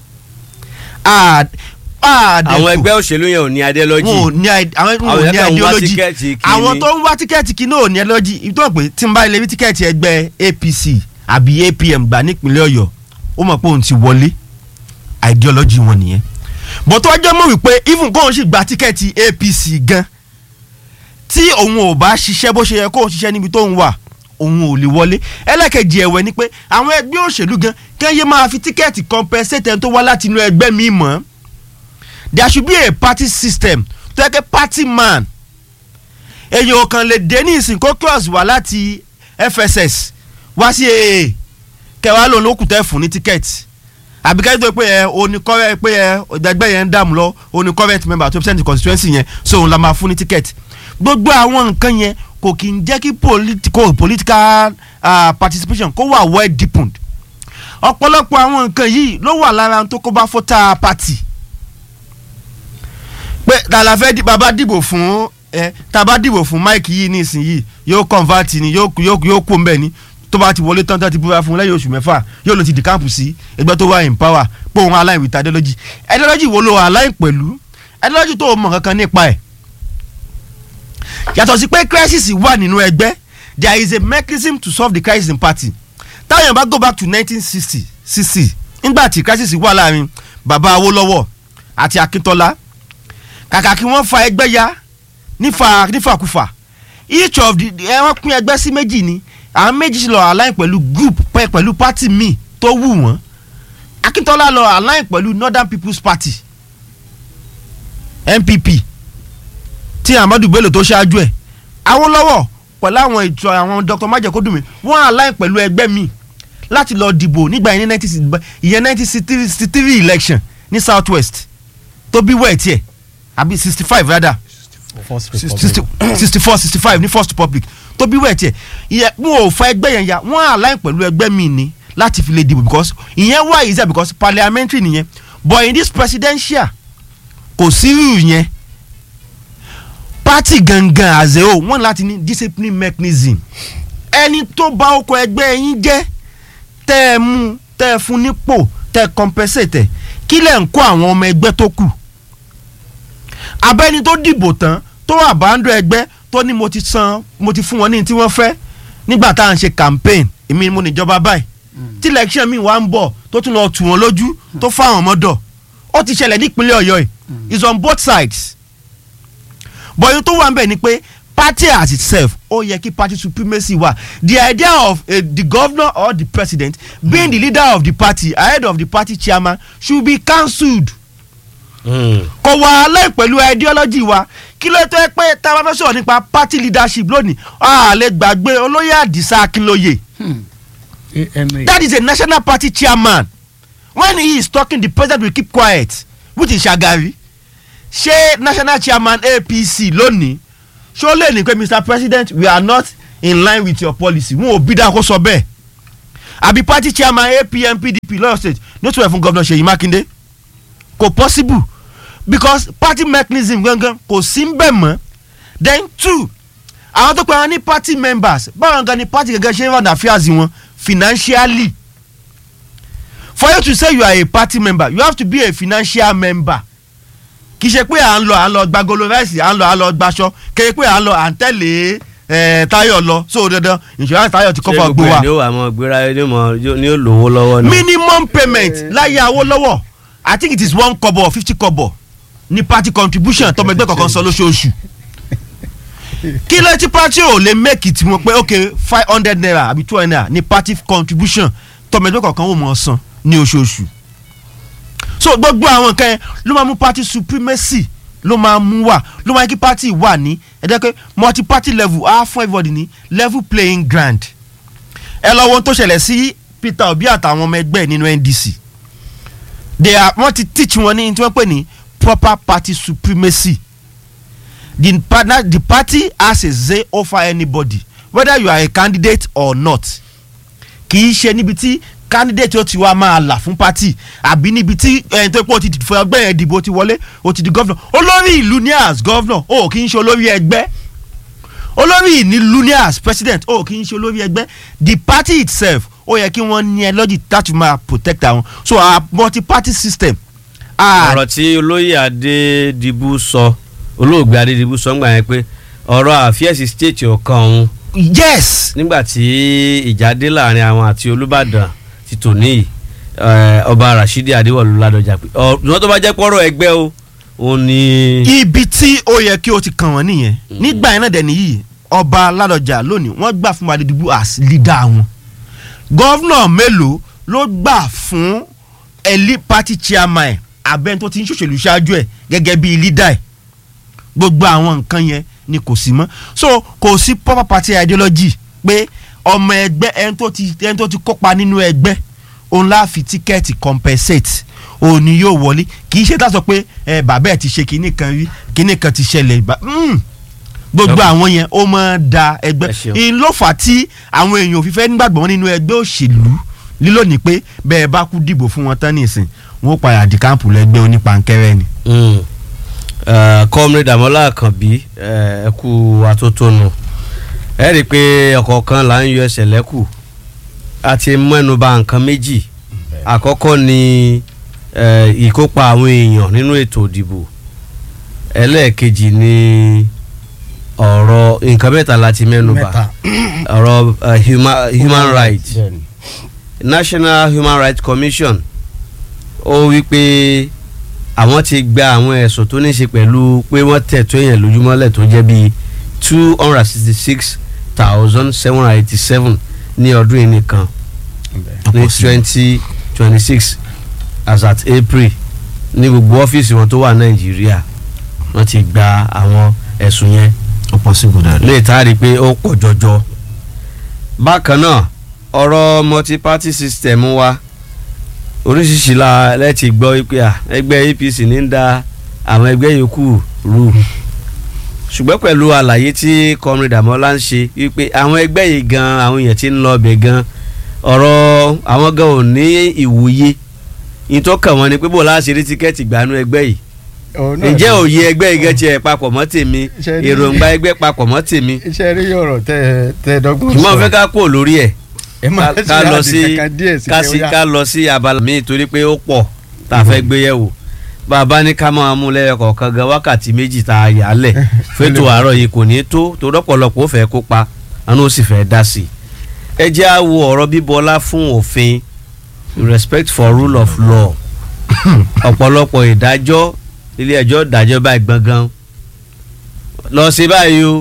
a a dẹ̀ àwọn kò- ẹgbẹ́ òṣèlú yẹn ò ní ideology wọn ò ní ide- àwọn wọn Àwọn ò yẹn ní kàn ń wá ideology tíkẹ́ẹ̀tì kí àwọn ni. tó ń wá tíkẹ́ẹ̀tì kí náà ò ní ideology ìtọ́ pé tí n bá ilé rí tíkẹ́ẹ̀tì ẹgbẹ́ apc àbí apm gbà nípínlẹ̀ ọ̀yọ́ ó mọ̀ pé òun ti wọlé ideology wọn nìyẹn bó tó wájú mọ̀ wípé even kóun sì gba tíkẹ́ẹ̀tì apc gan tí òun ò bá ṣiṣẹ́ bó ṣe yẹ kóun ṣiṣẹ́ níbi tóun wà òun ò lè wọlé ẹlẹ́kẹ̀jì ẹ̀wẹ̀ ni pé àwọn ẹgbẹ́ òṣèlú gan kán yé máa fi tíkẹ́ẹ̀tì compensate ẹni tó wá láti inú ẹgbẹ́ mi mọ́ there should be a party system tó yẹ kí party man èyàn ò kàn lè dé ní ìsìn kó cross wá láti fss wá sí aa kẹwàá lòun ló kù tẹ́ fún ní tíkẹ́ẹ̀tì àbí kẹ́kẹ́ tó pé ẹ oní kọ́rẹ́ pé ẹ ẹgbẹ́ yẹn ń dààmú lọ oní current member tó percent constituency yẹn so òun la máa fún ní tíkẹ́ẹ̀tì gbogbo àwọn nǹkan yẹn kò kì í jẹ́ kí political political uh, participation kó wà well deepened ọ̀pọ̀lọpọ̀ àwọn nǹkan yìí ló wà lára ohun tó kó bá fọ́tà party pé tàlà fẹ́ di bàbá dìbò fún ẹ tàbá dìbò fún Mike yìí nísìnyìí yóò convert ni yóò yóò yóò kó mbẹ ni tó bá ti wọlé tán tán ti búra fún lẹ́yìn oṣù mẹ́fà yóò lọ ti di káàpù sí ẹgbẹ́ tó wà in power pé òun align with ideology ideology wo ló align pẹ̀lú ideology tó o mọ̀ kankan nípa ẹ̀ yàtọ̀ sí pé crisis wà nínú ẹgbẹ́ there is a mechanism to solve the crisis in party táwọn bá go back to nineteen sixty sixty nígbà tí crisis wà láàrin bàbá Awólọ́wọ̀ àti Akíntọ́lá kàkà kí wọ́n fa ẹgbẹ́ ya nífa nífàkúfà each of the ẹ wọ́n pín ẹgbẹ́ sí méjì ni àwọn méjì sì lọ align pẹ̀lú group pẹ̀ pẹ̀lú party míì tó wù wọ́n Akíntọ́lá lọ align pẹ̀lú Northern People's Party NPP tí Ahmadu Bello tó ṣáájú ẹ̀ Awólọ́wọ̀ pẹ̀lú àwọn ìtọ́ àwọn Dr. Májèkódùnmí wọ́n align pẹ̀lú ẹgbẹ́ míì láti lọ dìbò nígbà yẹn ní nineteen sixty ìyẹn nineteen sixty three election ní South West tó bí wẹ́ẹ̀ tiẹ̀ àbí sixty five rather sixty four sixty five ní first republic tó bí wẹ́ẹ̀ tiẹ̀ ìyẹn wọn ò fa ẹgbẹ́ yẹn ya wọ́n align pẹ̀lú ẹgbẹ́ mi ni láti fi lè dìbò because ìyẹn wà easier because parliamentary nìyẹn but in this presidential kò sí irú yẹn party gangan as a whole wọ́n láti ní discipline mechanism ẹni tó bá ọkọ̀ ẹgbẹ́ yín jẹ́ tẹ́ ẹ mú tẹ́ ẹ fún nípò tẹ́ ẹ compensate ẹ̀ kí lẹ̀ ń kó àwọn ọmọ ẹgbẹ́ tó kù abẹ́ni tó dìbò tán tó àbándọ̀ ẹgbẹ́ tó ní mo ti san mo ti fún wọn ní tí wọ́n fẹ́ nígbà tá à ń ṣe campaign èmi ni mo níjọba báyìí tí election mi wá ń bọ̀ tó tún lọ tù wọ́n lójú tó fáwọn ọmọdọ̀ ó ti ṣẹlẹ̀ nípínlẹ̀ ọ̀yọ́ yìí it's on both sides but ohun tó wà ń bẹ̀ ni pé party as itself ó yẹ kí party supremacy wà the idea of uh, the governor or the president being the leader of the party ahead of the party chairman should be cancelled kò wà alẹ́ pẹ̀lú ideology wa kí ló tó yẹ pé tá a bá fẹ́ sọ̀rọ̀ nípa party leadership lónìí a lè gbàgbé olóyè àdìsá akínlóye ama that is a national party chairman when he is talking the president will keep quiet which is shagari ṣé national chairman apc lónìí ṣó lè ní pé mr president we are not in line with your policy wọn ò bí dáa kó sọ bẹ́ẹ̀ àbí party chairman apm pdp lọ́yọ̀ state ní ó tún ẹ̀ fún gómìnà ṣèyí mákindé kò possible because party mechanism gangan kò sí ń bẹ̀ mọ́ then two àwọn tó pe àwọn ní party members báwọn gan ni party gangan ṣe ń run affairs wọn financially for you to say you are a party member you have to be a financial member kì í ṣe pé à ń lọ à ń lọ gba golo rice à ń lọ à ń lọ gbaṣọ kì í ṣe pé à ń lọ à ń tẹ̀lé ẹ̀ táyọ̀ lọ so dandan insurance táyọ̀ ti kọ́kọ́ gbó wa ṣé gbogbo ẹ̀ ni ó wà mọ́ gbéra ní mọ́ ní ó lówó lọ́wọ́ ni. minimum payment láyé Awólọ́wọ̀ i think it is one kobo or fifty kobo ní party contribution tọmọ ẹgbẹ́ kọ̀ọ̀kan san lóṣooṣù kí ló ti party ò lè make it wọn pé ok five hundred naira àbí two hundred naira ní party contribution tọmọ ẹgbẹ́ kọ̀ọ̀kan ò mọ̀ ọ́ san ní oṣooṣù so gbogbo àwọn nǹkan yẹn ló máa mú party supremacy ló máa mú wà ló máa kí party wà ní ẹ̀dẹ́ pé multi party level á fún everybody ní level playing ground ẹ lọ wo ohun tó ṣẹlẹ̀ sí Peter Obi àtàwọn ọmọ ẹgbẹ́ nínú NDC they are wọ́n ti teach wọn ní tí wọ́n pè ní proper party supremacy the partner the party has a say over anybody whether you are a candidate or not kì í ṣe níbi tí candidate ó ti wá máa là fún party àbí níbi tí ẹni tó pé ó ti fọ ẹgbẹ́ yẹn dìbò ó ti wọlé ó ti di governor olórí ìlú ní as governor ó kì í ṣe olórí ẹgbẹ́ olórí ìnílù ní as president ó kì í ṣe olórí ẹgbẹ́ the party itself ó yẹ kí wọ́n ní ẹ lọ́jì láti máa protect àwọn so our multi party system. ah, ọ̀rọ̀ tí olóyè adédìbú sọ olóògbé adédìbú sọ ńgbà yẹn pé ọ̀rọ̀ àfíẹ́sì stéètì ọ̀kan òun yes nígbà tí ìjà dé láàrin àwọn àti olùbàdàn ti tòní yìí eh, ọba rashidi adéwọlú ládọjà pé ọ̀rọ̀ tó bá jẹ́ pọ́rọ̀ ẹgbẹ́ o òun ni. ibi tí ó yẹ kí o ti kàn wọ́n nìyẹn nígbà yẹn náà dẹ̀ nìyí ọba ládọjà lónìí wọ́n gbà fún Adédìbú as leader wọn gọ́vnà mélòó ló gbà fún ẹlí party chairman ẹ̀ abẹ́ni tó ti ń ṣòṣèlú ṣáájú ẹ̀ gẹ́gẹ́ bíi leader ẹ̀ gbogbo àwọn nǹkan yẹn ni kò sí mọ́ so kò sí proper party ideology pé ọmọ ẹgbẹ́ ẹni tó ti ẹni tó ti kópa nínú ẹgbẹ́ òun láà fi tíkẹ́ẹ̀tì compensate òun ni yóò wọlé kì í ṣe tá a sọ pé ẹ bàbá ẹ ti ṣe kinní kan rí kinní kan ti ṣẹlẹ̀ bá- mm. gbogbo Yọ̀pọ̀. àwọn yẹn ó máa ń da ẹgbẹ́ Ẹ ṣeun. ìyẹn ló fà á tí àwọn èèyàn ò fi fẹ́ nígbàgbọ́ nínú ẹgbẹ́ òṣèlú lílò ní pé bẹ́ẹ̀ bá kú dìbò fún wọn tán nìsín wọn ó padà di káàmpù lẹ́gbẹ́ onípankẹ́rẹ́ ni. Mm. Eh, comrade Àmọ́lá Àkànbí eh, ẹ kú atótónu ẹ rí i pé ọ̀kọ̀ọ̀kan là ń yọ ẹsẹ̀ lẹ́kù a ti mẹ́nuba nǹkan méjì àkọ́kọ́ ni eh, ìkópa àwọn èèyàn nínú ètò ìdìbò ẹlẹ́ẹ̀kejì ni ọ̀rọ̀ nǹkan mẹ́ta la ti mẹ́nuba Mẹ́ta. ọ̀rọ̀ eh, human, human rights National Human Rights Commission ó wí pé àwọn ti gba àwọn ẹ̀sùn tó ní í ṣe pẹ̀lú pé wọ́n tẹ̀tọ́ èèyàn lójúmọ́lẹ̀ tó jẹ́ bíi two hundred sixty six thousand seven hundred eighty seven ní ọdún yìí nìkan ní twenty twenty six as at April ní gbogbo ọ́fíìsì wọn tó wà Nàìjíríà wọ́n ti gba àwọn ẹ̀sùn yẹn ó possible dáadáa. lè tá a rí i pé ó pọ̀ jọjọ. bákan náà ọ̀rọ̀ multi-party system wa oríṣiríṣi la lẹ́tì gbọ́ wípé à ẹgbẹ́ APC ní ń da àwọn ẹgbẹ́ yòókù rú ṣùgbọ́n pẹ̀lú àlàyé tí comrade Àmọ́lá ń ṣe wípé àwọn ẹgbẹ́ yìí gan àwọn èèyàn ti ń lọ ọbẹ̀ gan ọ̀rọ̀ àwọn gan ò ní ìwòye ìtọ́kàn wọn ni pé bó láti rí tíkẹ́ẹ̀tì gbanú ẹgbẹ́ yìí ǹjẹ́ òye ẹgbẹ́ yìí gan tiẹ̀ papọ̀ mọ́ tèmi Ṣe ní- èròǹgbà ẹgbẹ́ papọ̀ mọ́ tèmi iṣẹ́ rí ọ̀rọ̀ tẹ tẹ dọ́gbọ́n ṣùgbọ́n mo fẹ́ ká kúrò lórí ẹ̀ ẹ máa ká- ṣe ká lọ àdì sí kankan díẹ̀ sí ká kẹ́ sí ó yá. ká lọ sí abala míì torí pé ó pọ̀ tá a fẹ́ gbé yẹ̀wò bàbá ní ká máa mú lẹ́yọ kọ̀ọ̀kan gan wákàtí méjì tá a yà á lẹ̀ fẹ́tò àárọ̀ yìí kò ní tó tó rọ́pọ̀lọpọ̀ ó fẹ́ kópa àánú ó sì fẹ́ dá sí i. ẹ jẹ́ á wo ọ̀rọ̀ bíbọlá fún òfin respect for rule of law ọ̀pọ̀lọpọ̀ ìdájọ́ ilé ẹjọ́ ìdájọ́ báyìí gbọ̀ngàn lọ sí báyìí o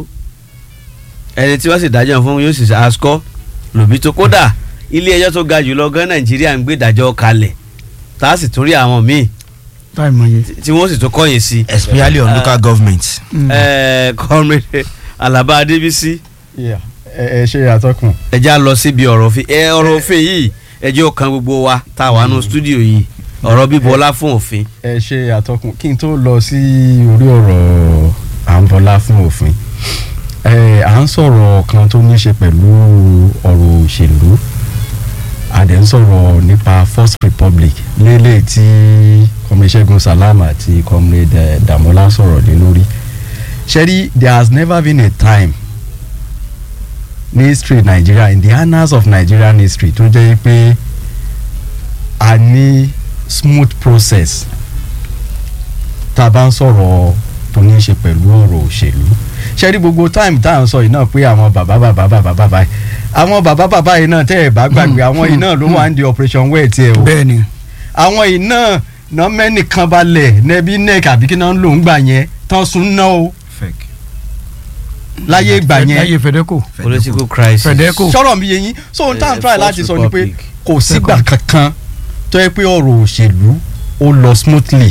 ẹni tí wọ́n sì dájọ́ fún yóò sì askọ́ lòbí tó kódà ilé ẹjọ́ tó ga jùlọ gan nàìjíríà ń gbé ìdájọ́ kalẹ̀ tá a sì tún rí àwọn míì táì mọ iye. tí wọ́n sì tún kọ́yìn sí. especially on local government. Mm. ẹ kọ́mìrì alaba adébísí ẹ ẹ ṣe àtọkùn. ẹ já lọ síbi ọ̀rọ̀ òfin ẹ ọ̀rọ̀ òfin yìí ẹ jẹ́ ó kan gbogbo wa tá a wà nù stúdíò yìí ọ̀rọ̀ bíbọ́lá fún òfin. ẹ ṣe àtọkùn kí n tó lọ sí orí ọ̀rọ̀ à ń bọlá fún òfin ẹ à ń sọ̀rọ̀ kan tó ní ṣe pẹ̀lú ọ̀rọ̀ òṣèlú a dẹ̀ ń sọ̀rọ̀ nípa first republic lélẹ̀ tí comrade Ṣẹ́gun Salam àti comrade eh, Damola sọ̀rọ̀ lé lórí ṣẹ́rí there has never been a time ní history Nigeria in the annals of Nigerian history tó jẹ́ pé a ní smooth process tá a bá ń sọ̀rọ̀ tó ní í ṣe pẹ̀lú ọ̀rọ̀ òṣèlú ṣe rí gbogbo time tá à ń sọ yìí náà pé àwọn bàbá bàbá bàbá bàbá yìí àwọn bàbá bàbá yìí náà tẹ́ ẹ̀ bá gbàgbé àwọn yìí náà ló wà ń di operation well tiẹ̀ o bẹ́ẹ̀ ni àwọn yìí náà náà mẹ́nìkan balẹ̀ nẹ́bí neck àbí kí náà ń lò ń gbà yẹn tán sun ná o fake. láyé ìgbà yẹn láyé fẹdẹkọ political crisis. Fedeco. sọ̀rọ̀ mi yẹn yín so ohun tá à ń Eh, try First láti sọ ni pé Republic. kò sígbà kankan tó yẹ pé ọ̀rọ̀ òṣèlú ó lọ smoothly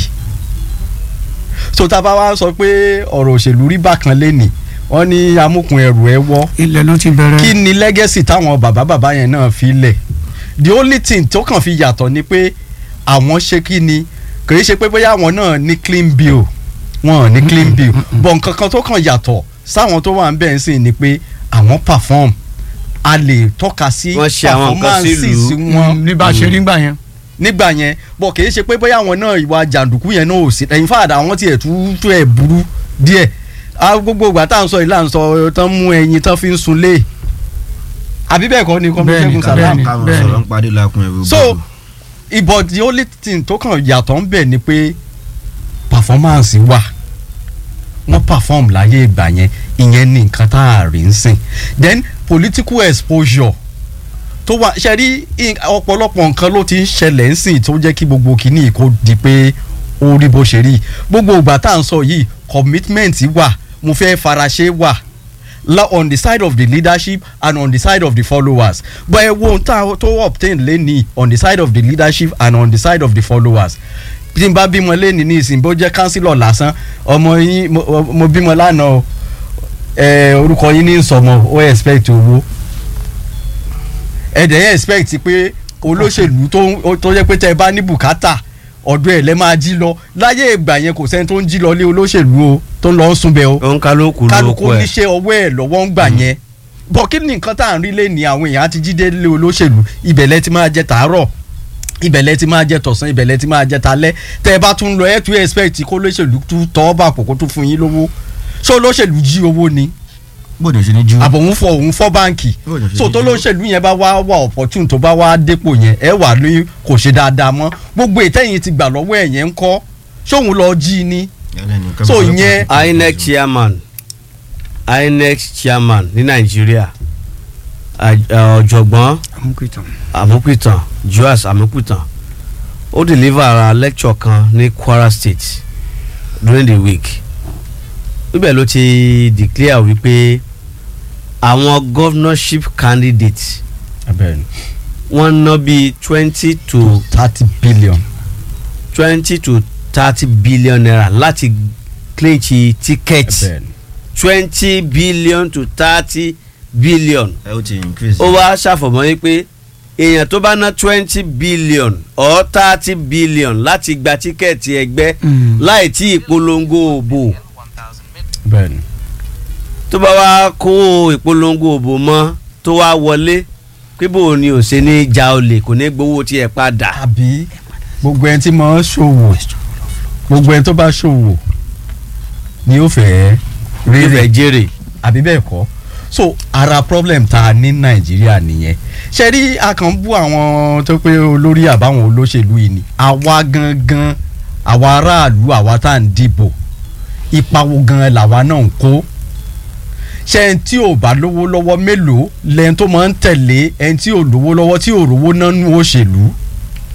so tá a bá wá sọ pé ọ̀rọ̀ òṣèlú rí bákan lẹ́nìí wọ́n ní amúkun ẹrù ẹ wọ́ ilẹ̀ ló ti bẹ̀rẹ̀. kí ni legacy táwọn bàbá bàbá yẹn náà fi lẹ̀ the only thing tó kàn fi yàtọ̀ ni pé àwọn ṣe kí ni kì í ṣe pé bóyá àwọn náà ní clean bill wọn ò ní clean bill bọ̀ nǹkan kan tó kàn yàtọ̀ sáwọn tó wà ń bẹ̀ ń sìn ni pé àwọn perform a lè tọ́ka sí Wọ́n ṣe àwọn nǹkan performances sílùú. wọn ní bá a ṣe rí gbà yẹn. nígbà yẹn bọ̀ kì í ṣe pé bóyá àwọn náà ìwà jàǹdùkú yẹn náà ò sí ẹ̀yin fàdà àwọn tiẹ̀ tún tún ẹ̀ burú díẹ̀ a gbogbo ìgbà tá à ń sọ yìí là ń sọ tán mú ẹyin tán fi ń sun lé àbí bẹ́ẹ̀ kọ́ ni kọ́mí Bẹ́ẹ̀ni, Ṣẹ́gun bẹ́ẹ̀ni. Salam káwọn bẹ́ẹ̀ni. sọ̀rọ̀ ń parí lakun ẹ̀rù so ìbọ̀ the only thing tó kàn yàtọ̀ ń bẹ̀ ni pé performance wà wọ́n perform láyé ìgbà yẹn ìyẹn ní nǹkan tá a rí ń sìn then political exposure tó wà ṣe rí in- ọ̀pọ̀lọpọ̀ nǹkan ló ti ń ṣẹlẹ̀ ń sìn tó jẹ́ kí gbogbo kìíní kó di pé ó rí bó ṣe rí gbogbo ìgbà tá à ń sọ yìí commitment wà mo fẹ́ faraṣe wà la on the side of the leadership and on the side of the followers but ẹ wo ohun tá a- tó obtain lẹ́nìí on the side of the leadership and on the side of the followers bí n bá bímọ lẹ́nìí ní ìsìn bó jẹ́ councillor lásán ọmọ yín mo- mo bímọ lánàá o ẹ orúkọ yín ní sọmọ ó expect owó ẹ dẹ̀ yẹn expect pé olóṣèlú tó ń- tó jẹ́ pé tẹ́ ẹ bá ní bùkátà ọ̀dọ̀ ẹ̀ lẹ́ máa jí lọ láyé ìgbà yẹn kò sẹ́ni tó ń jí lọ lé olóṣèlú o tó ń lọ ń sunbẹ̀ o òun kálukú kálukú lóko ẹ̀ níṣẹ́ ọwọ́ ẹ̀ lọ́wọ́ ń gbà yẹn bọ̀ kí ni nǹkan tá à ń rí lé ní àwọn èèyàn àti jíde lé olóṣèlú ibẹ̀lẹ̀ ti máa jẹ tàárọ̀ ibẹ̀lẹ̀ ti máa jẹ tọ̀sán ibẹ̀lẹ̀ ti máa jẹ talẹ́ tẹ́ ẹ bá tún lọ ẹ̀ tún expect kó olóṣèlú tún tọ́ bà pò kó tún fún yín lówó ṣé olóṣèlú jí owó ni bóde ṣe ní ju àbọ̀ òun fọ òun fọ́ báǹkì Bó ló ṣe so jí tó owó? lóṣèlú yẹn bá wá wà opportune tó bá wá dépò yẹn ẹ wà ní kò ṣe dáadáa mọ́ gbogbo ìtẹ́yìn ti gbà lọ́wọ́ ẹ̀ yẹn ń kọ́ ṣóun lọ jí ni so ìyẹn inec chairman inec chairman ní nàìjíríà àj- ẹ, ọ̀jọ̀gbọ́n àmúpìtàn joas àmúpìtàn ó deliver a lecture kan ní kwara state during the week níbẹ̀ ló ti declare wípé àwọn governorship candidates abẹ́rẹ́ wọ́n ná bíi twenty to thirty billion twenty to thirty billion naira láti clinch ticket abẹ́rẹ́ twenty billion to thirty billion ẹ ó ti increase. ó wá ṣàfọ̀mọ́ yín pé èèyàn tó bá ná twenty billion or thirty billion láti gba tíkẹ́ẹ̀tì ẹgbẹ́ Mm. láì tí ìpolongo òbò bẹ́ẹ̀ni tó bá wá kó ìpolongo òbò mọ́ tó wá wọlé pé bò ni ò ṣe ní ja olè kò ní gbowó tiẹ̀ padà. àbí gbogbo ẹni tí mo ń ṣòwò gbogbo ẹni tó bá ṣòwò ni ó fẹ́ rírẹ̀ rírẹ̀ jèrè. àbí bẹ́ẹ̀ kọ́ so ara problem tá a ní nàìjíríà nìyẹn ṣe rí a kàn ń bú àwọn tó pé olórí àbáwọn olóṣèlú yìí ni àwa gangan àwa aráàlú àwa tá à ń dìbò ipa wo gan làwa náà ń kó ṣé ẹni tí ò bá lówó lọ́wọ́ mélòó lẹ́yìn tó máa ń tẹ̀lé ẹni tí ò lówó lọ́wọ́ tí ò rówó náà nú òṣèlú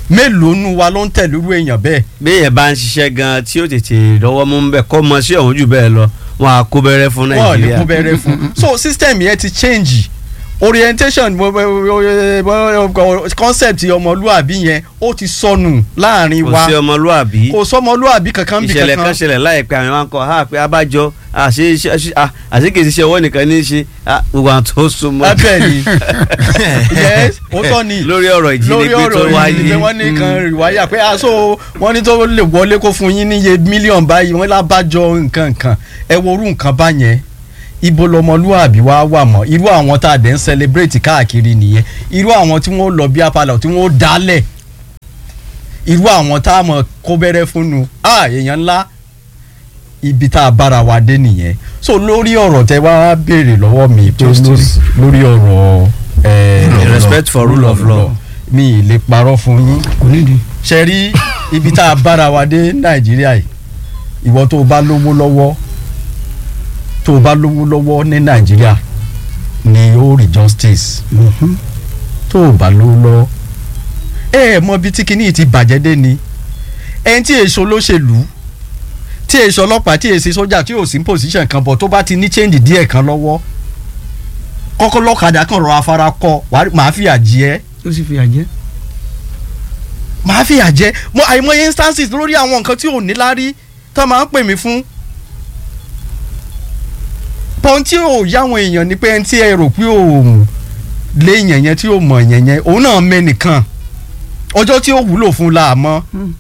mélòó nu wa ló ń tẹ̀lé irú èèyàn bẹ́ẹ̀ béèyàn bá ń ṣiṣẹ́ gan tí ó tètè lọ́wọ́ mú ń bẹ̀ kọ́ mọ sí ọ̀hún jù bẹ́ẹ̀ lọ wọn á kó bẹ̀rẹ̀ fún wọ́n ò ní nàìjíríà kún bẹ̀rẹ̀ fún so system yẹn ti change orientation mo- mo- mo- concept ọmọlúàbí yẹn ó ti sọnù láàrin kò wa sí ọmọlúàbí kò sọmọlúàbí kankan bí ìṣẹ̀lẹ̀ kan kankan ṣẹlẹ̀ láìpẹ́ àwọn máa ń kọ́ ha pé abájọ àṣé iṣẹ́- ṣí- à- àṣé kìí ṣiṣẹ́ ọwọ́ nìkan ní í ṣe ah, gbogbo àwọn tó súnmọ́ abẹ́ ni yes ó tọ́ ni lórí ọ̀rọ̀ lórí ìjínigbé tó ọ̀rọ̀ wáyé ìdílé wọ́n ní kan rìwáyà pé aṣọ wọ́n ní tó lè wọlé kó fún yín níye mílíọ̀nù báyìí wọ́n lábàjọ nǹkan nǹkan ẹ wo orú nǹkan báyẹn ibo lọmọlúwàbí wa wà mọ́ irú àwọn tá a dẹ̀ ń celebrate káàkiri nìyẹn irú àwọn tí wọ́n lọ bí apalọ̀ tí wọ́n dálẹ̀ irú àwọn tá a mọ̀ kó bẹ̀rẹ̀ fún nu ah èèyàn ńlá ibi tá a bára wa dé nìyẹn so lórí ọ̀rọ̀ tẹ wá béèrè lọ́wọ́ mi pé lórí- lórí ọ̀rọ̀ eh, respect for rule of law. mi ì lè parọ́ fún yín kò nídìí. ṣe rí ibi tá a bára wa dé nàìjíríà yìí ìwọ tó o bá lówó lọ́wọ́ tó o bá lówó lọ́wọ́ ní nàìjíríà ni ó rí justice tó o bá lówó lọ́wọ́ ẹ ẹ mọ bí tí kinní ti bàjẹ́ dé ni ẹni tí èso lóṣèlú tí èso ọlọ́pàá tí èso sójà tí ò sí position kan bọ̀ tó bá ti ní change díẹ̀ kan lọ́wọ́ kọ́kọ́ lọ́kadà kan rọ afárá kọ wàá- màá fìyà jẹ ẹ́ ó sì fi àjẹ́. màá fìyà jẹ mo àìmọye instances lórí àwọn nǹkan tí ò ní lárí tó máa ń pè mí fún. pọ́n tí ò yáwọn èèyàn ni pé ẹni tí ẹ rò pé ò lé yẹn yẹn tí ò mọ̀ yẹn yẹn òun náà mẹ́nìkan ọjọ́ tí ó wúlò fún la mọ́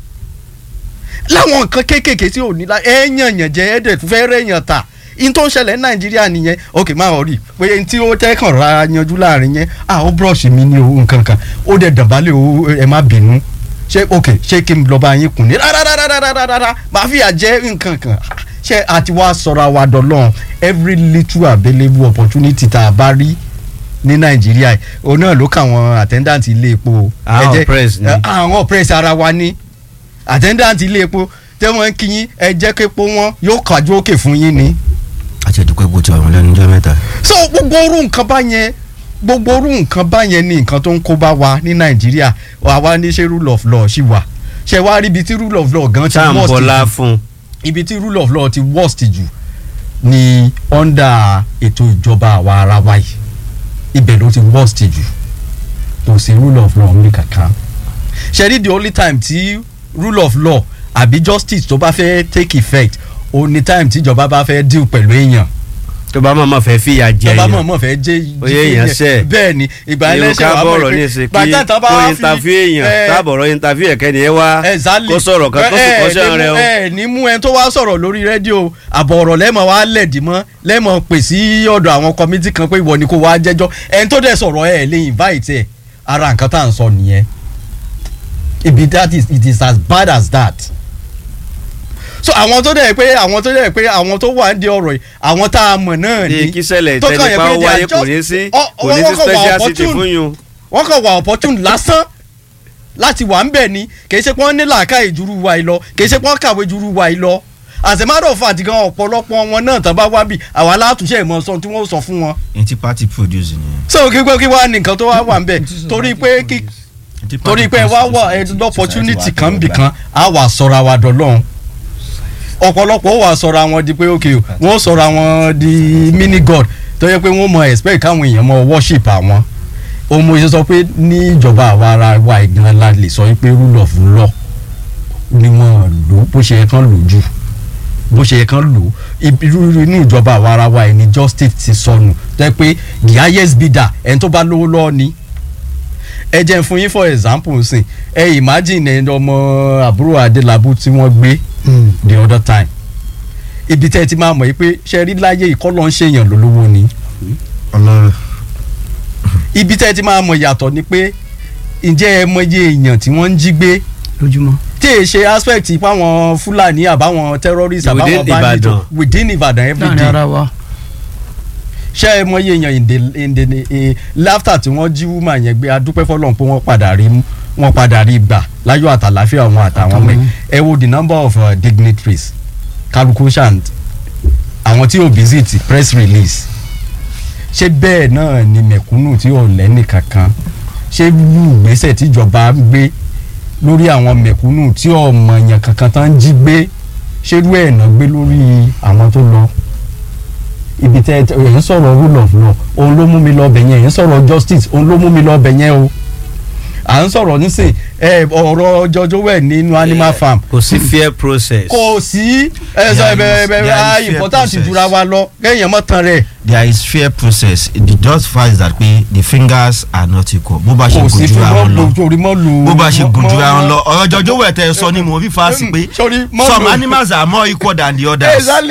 láwọn nǹkan kéékèèké tí ò ní lárí ẹ yàn yàn jẹ ẹ dẹ̀ tún fẹ́ rẹ̀ yàn tà in tó ń ṣẹlẹ̀ ní nàìjíríà nìyẹn ok máa ọ̀ rí pé ẹni tí ó tẹ́kàn ra yanjú láàrin yẹn ah ó búrọ̀ṣì mi ní owó nǹkan kan ó dẹ̀ dàbálẹ̀ o ẹ má bínú ṣé ok ṣé kí n lọ bá yín kùn ní rárárárárárá máa fìyà jẹ nǹkan kan ṣé àti wá sọ̀rọ̀ àwa dọ̀lọ́n every little available opportunity tá a bá rí ní nàìjíríà yìí òun náà ló kà wọn attendant ilé epo o. Àwọn Ẹ jẹ́- oppress ni. ẹ, àwọn oppress ara wa ní attendant ilé epo tẹ́ wọ́n ń kí yín ẹ jẹ́ képo wọn yóò kájú òkè fún yín ni àti ẹ̀dùnkọ́ epo ti wà wọn lẹ́nu ọjọ́ mẹ́ta. so gbogbo orú nǹkan bá yẹn gbogbo orú nǹkan bá yẹn ni nǹkan tó ń kó bá wa ní nàìjíríà àwa ní ṣe rule of law ṣì wà ṣe wá rí ibi tí rule of law gan ti tá à ń worst bọlá jù fún ibi tí rule of law ti worst jù ni under ètò ìjọba àwa ara wa yìí ibẹ̀ ló ti worst jù kò sí rule of law ní kankan ṣe rí the only time tí rule of law àbí justice tó bá fẹ́ take effect ó ní time tí ìjọba bá fẹ́ deal pẹ̀lú èèyàn tó bá mọ̀ mọ̀ fẹ́ fìyà jẹ tọ́ba yẹn mọ̀ mọ̀ fẹ́ jẹ́ Oyè èèyàn ṣẹ̀. bẹ́ẹ̀ ni ìgbà irú ẹlẹ́ṣẹ̀ ká wà bọ̀rọ̀ ní ìsìn kí kó interview èèyàn tábọ̀rọ̀ interview ẹ̀kẹ́ni ẹ wá exactly kó sọ̀rọ̀ kan kó sì kọ́ṣẹ́ rẹ o. ẹ ní mú ẹni tó wá sọ̀rọ̀ lórí rédíò àbọ̀ ọ̀rọ̀ lẹ́mọ̀ wá lẹ̀dí mọ́ lẹ́mọ̀ pè sí ọ̀dọ̀ àwọn kọ́mítì kan pé ìwọ ni kó wá jẹ́jọ́ ẹni tó dẹ̀ sọ̀rọ̀ ẹ̀ lè invite ẹ̀ ara nǹkan tá à ń sọ nìyẹn ibi that is it is as bad as that so àwọn tó dẹ̀ pé àwọn tó dẹ̀ pé àwọn tó wà ń di ọ̀rọ̀ yìí àwọn tá a mọ̀ náà ní ni kí ṣẹlẹ̀ tó kàn yẹ ìtẹnipa pé they wáyé are kò just- ní sí ọ- kò ní sí wọ́n kàn wà special city opportune fún yun. wọ́n kàn wà opportune lásán láti wà ń bẹ̀ ni kì í ṣe pé wọ́n ní làákàyè juru wa yìí lọ kì í ṣe pé wọ́n kàwé juru wa yìí lọ as a matter of fact gan ọ̀pọ̀lọpọ̀ wọn náà tán bá wá bì àwa alátúnṣe ìmọ̀ sọ tí wọ́n sọ fún wọn. n ti party produce nìyẹn. so kí pé kí wá ní nǹkan tó wá wà ń bẹ̀ torí pé kí N ti torí party pé wá wà produce ẹ opportunity society kan wa bì tẹ́wọ́ kan á wà sọ̀rọ̀ àwa dọ̀lọ́hún ọ̀pọ̀lọpọ̀ ó wà sọ̀rọ̀ àwọn di pé ok wọ́n sọ̀rọ̀ àwọn di mini god tó yẹ pé wọ́n mọ expect káwọn èèyàn mọ worship àwọn ohun mo ṣe sọ pé ní ìjọba àwa ara wa ìgbìmọ̀ la lè sọ pé rule of law ni wọ́n lò bó ṣe yẹ kán lò jù bó ṣe yẹ kán lò irú inú ìjọba àwa ara wa ẹni justice ti sọnù tó yẹ pé the highest bidder ẹni tó bá lówó lọ́ọ́ ni ẹ jẹ́ n fún yín for example sìn ẹ imagine ẹni ọmọ àbúrò adélábù tí wọ́n gbé the other time ibi tẹ́ ẹ ti máa mọ̀ yìí pé ṣe rí láyé ìkọ́lọ́ ń ṣèyàn lólówó ni ọlọ́run ibi tẹ́ ẹ ti máa mọ̀ yàtọ̀ ni pé ǹjẹ́ ẹ mọye èèyàn tí wọ́n ń jí gbé lójúmọ́. tí èyí ṣe aspect fáwọn fúlàní àbáwọn terrorists Within àbáwọn bandits Ìbàdàn. within Ìbàdàn every láàrin day ara wa. ṣé ẹ mọye èèyàn in the in the eh, laughter tí wọ́n jí woman yẹn gbé adúpẹ́ fọlọ́n pé wọ́n padà rí mú wọ́n padà rí gbà láyọ̀ àtàláfíà wọn àtàwọn ọmọ ẹ̀ ẹ wo the number of uh, dignitaries kálukú ṣant àwọn tí ò visit press release ṣé bẹ́ẹ̀ náà ni mẹ̀kúnnù tí ò lẹ́nì kankan ṣé wú ìgbésẹ̀ tíjọba ń gbé lórí àwọn mẹ̀kúnnù tí ọmọ èèyàn kankan tán ń jí gbé ṣerú ẹ̀ náà gbé lórí àwọn tó lọ ibi tẹ ẹ ń sọ̀rọ̀ rule of law òun ló mú mi lọ bẹ̀ yẹn ẹ̀ ń sọ̀rọ̀ justice òun ló mú mi lọ bẹ̀ yẹn o à ń sọ̀rọ̀ nísìn ẹ ọ̀rọ̀ jọjọ́ wẹ̀ nínú animal farm kò sí fair process. kò sí ẹ sọ ẹ bẹ bẹ There is- there is bẹ fair important process. jura wa lọ kéèyàn mọ̀ tán rẹ̀ there is fair process the just fact is that pé the fingers are not equal bó bá ṣe kò gùn sí jura fún wọn lọ mọ́ torí mọ́ lu bó bá ṣe mọ́- gùn mọ́- jura wọn mọ́- lọ ọ̀rọ̀ jọjọ́ wẹ̀ tẹ́ ẹ sọ ni mo fi fa sí pé Sorry, mọ́ some lu- animals are more equal than the others. Exactly.